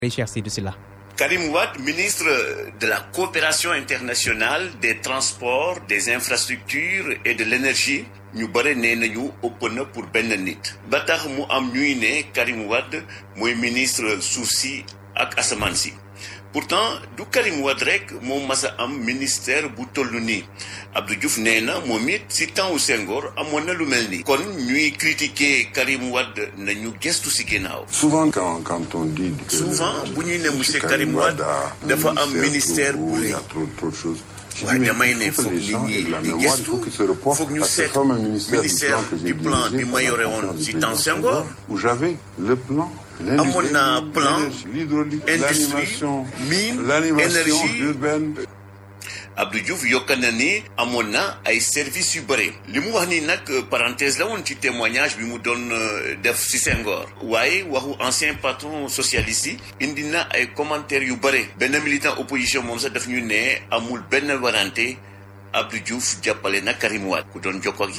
Cheikh Sidou Sylla Karim Wade ministre de la coopération internationale des transports des infrastructures et de l'énergie ñu bare nee nañu ëpp na pour benn nit ba tax mu am ñuy ne Karim Wade mooy ministre suuf si ak asamaan si pourtant du Karim Wade rek moom mas a am ministère bu toll nii Abdou Diouf nee na moom it si temps wu Senghor amoon na lu mel nii. kon ñuy critiquer Karim Wade nañu gestu si ginnaaw. souvent quand quand on dit. que souvent bu ñuy ne monsieur Karim Wade dafa am ministère bu rëy. waaye damay ne foog nit ñi di gestu foog ñu seet ministère du plan bi ma yore woon si temps Senghor. où j'avais le plan. amoon naa plan industrie mine énergie Abdou Diouf yokk na ni amoon na ay services yu bëri li mu wax ni nag parenthèse la woon ci témoignage bi mu doon def ci Senghor waaye waxu ancien patron socialiste yi indi na ay commentaires yu bëri benn militant opposition moom sax daf ñu ne amul benn warante Abdou Diouf jàppale na Karim Wade ku doon jokkoo ak